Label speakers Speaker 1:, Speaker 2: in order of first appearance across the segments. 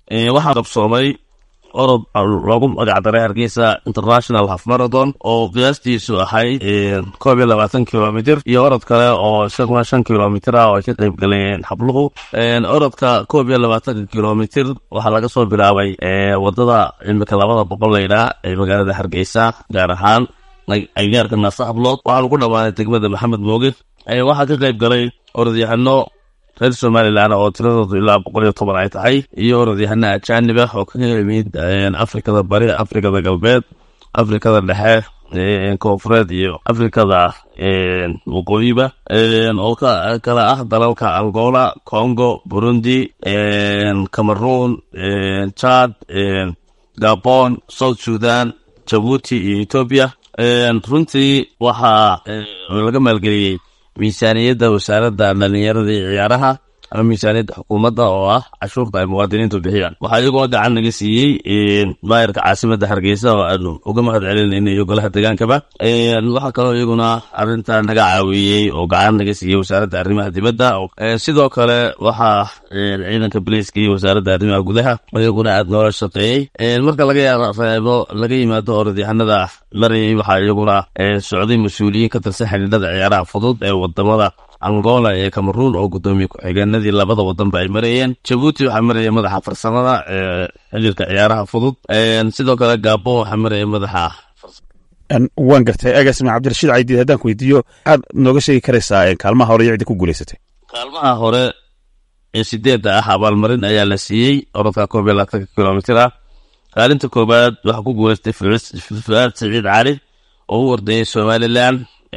Speaker 1: waxaa qabsoomay orod loogu magacdaray hargeysa international half marathon oo qiyaastiisu ahayd koob iyo labaatan kilomitr iyo orod kale oo isaguna shan kilomitr ah oo ay ka qayb galeen habluhu orodka koob iyo labaatanka kilomitr waxaa laga soo bilaabay wadada imika labada boqol laydhaa ee magaalada hargeysa gaar ahaan agaarka naasa hablood waxaa lagu dhammaaday degmada maxamed mooge waxaa ka qayb galay orodyahano reer somalilan oo tiradoodu ilaa boqol iyo toban ay tahay iyo orodyahano ajaanib ah oo kaga yimid afrikada bari afrikada galbeed afrikada dhexe koonfureed iyo afrikada waqooyiba oo kala ah dalalka angola congo burundi cameroon chad gabon south sudan jabuuti iyo etoobiya runtii waxaa laga maalgeliyey miisaaniyadda wasaaradda dhalinyarada iyo ciyaaraha ama miisaaniyadda xukuumadda oo ah cashuurta ay muwaadiniintu bixiyaan waxaa iyagoo gacan naga siiyey maayarka caasimadda hargeysa oo aanu uga mahad celinayna iyo golaha degaankaba waxaa kaloo iyaguna arrinta naga caawiyey oo gacan naga siiyey wasaaradda arrimaha dibadda sidoo kale waxaa ciidanka boliiska iyo wasaaradda arrimaha gudaha iyaguna aad noola shaqeeyey marka laga reebo laga yimaado orodyahanada marayay waxaa iyaguna socday mas-uuliyiin ka tirsan xidhiidhada ciyaaraha fudud ee wadamada angola iyo cameroon oo guddoomiye ku-xigeenadii labada wadanba ay marayeen jabuuti waxaa maraya madaxa farsamada ee xiriirka ciyaaraha fudud sidoo kale gabon waxaa maraya madaxa
Speaker 2: waan gartay agaasima cabdirashiid caydiid haddaan ku weydiiyo maxaad nooga sheegi karaysaa kaalmaha hore iyo cidda ku guulaysatay
Speaker 1: kaalmaha hore ee sideedda ah abaalmarin ayaa la siiyey orodka koob iyo labaatanka kilomitr ah kaalinta koobaad waxaa ku guulaystay fuaad saciid cali oo u ordayay somalilan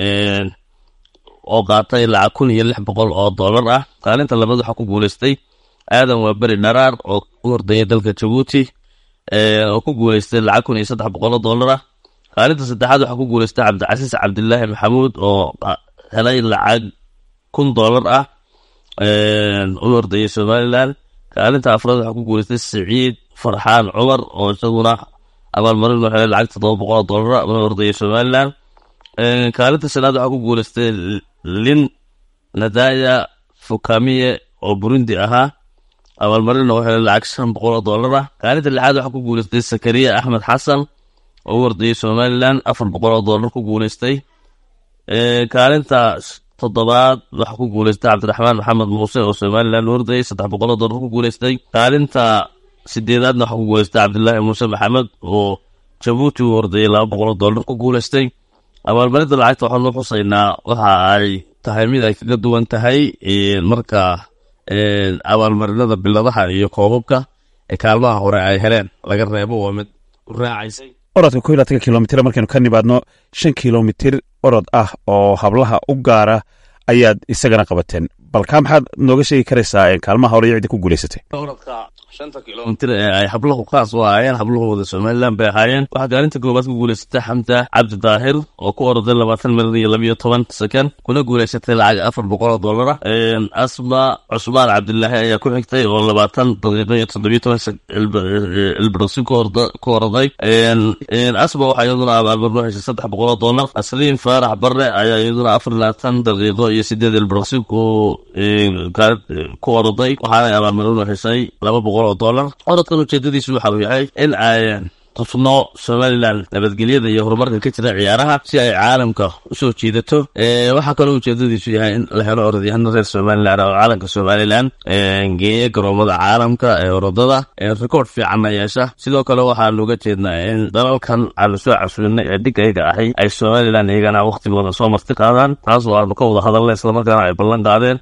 Speaker 1: oo qaatay lacag kun iyo lix boqol oo dollar ah kaalinta labaad waxaa ku guulaystay aadan waa beri dharaar oo u ordayay dalka jabuuti oo ku guulaystay lacag kun iyo saddex boqol oo dollar ah kaalinta saddexaad waxaa ku guulaystay cabdicasiis cabdilaahi maxamuud oo helay lacag kun dollar ah u ordayay somalilan kaalinta afraad waxaa ku guulaystay saciid farxaan cumar oo isaguna abaalmarin loo helay lacag toddoba boqol oo dollar ah una ordayay somalilan kaalinta shanaad waxaa ku guulaystay lin nadaya fukamiye oo burundi ahaa abaalmarinna u helay lacag shan boqol oo dollar ah kaalinta lixaad waxaa ku guulaystay sakariya axmed xasan oo u ordayay somalilan afar boqol oo dollar ku guulaystay kaalinta toddobaad waxaa ku guulaystay cabdiraxmaan maxamed muuse oo somalilan u ordayay saddex boqol oo dollar ku guulaystay kaalinta sideedaadna waxaa ku guulaystay cabdilaahi muuse maxamed oo jabuuti u ordayay laba boqol oo dollar ku guulaystay abaalmarinta lacagta waxaan loo xusaynaa waxa ay tahay mid ay kaga duwan tahay marka abaalmarinada biladaha iyo koobabka ee kaalmaha hore ay heleen laga reebo waa mid u raacaysay
Speaker 2: orodka ko iyo labatanka kilomitr markaynu ka nimaadno shan kilomitir orod ah oo hablaha u gaara ayaad isagana qabateen balkaa maxaad nooga sheegi karaysaa kaalmaha hore iyo cidda ku guulaysatay
Speaker 1: orodka shanta kilomitr ee ay habluhu kaas u ahaayeen habluhooda somalilan bay ahaayeen waxaa kaalinta koobaad ku guulaysatay xamda cabdi daahir oo ku oroday labaatan milir iyo labiyo toban sekond kuna guulaysatay lacag afar boqol oo dollar ah asma cusmaan cabdilaahi ayaa ku xigtay oo labaatan daqiiqo iyo toddobiyo toban ilbirqsi ku oroday asma waxaa iyaduna abaalmar loo heshay saddex boqol oo dollar asliin faarax barre ayaa iyaduna afar labaatan daqiiqo iyo sideed ilbirqsi ku ku oroday waxaana abaalmarin loo heshay laba boqol oo dollar orodkan ujeedadiisu waxa uu yahay in ay tusno somalilan nabadgelyada iyo horumarka ka jira ciyaaraha si ay caalamka usoo jiidato waxaa kaloo ujeedadiisu yahay in la helo orodyahano reer somalilan oo caalamka somalilan geeya garoomada caalamka ee orodada rekoord fiicanna yeesha sidoo kale waxaanu uga jeednaa in dalalkan aanu soo casulinay ee dhigayga ahay ay somalilan iyagana waqtigooda soo marti qaadaan taas oo aanu ka wada hadalna islamarkaana ay ballan qaadeen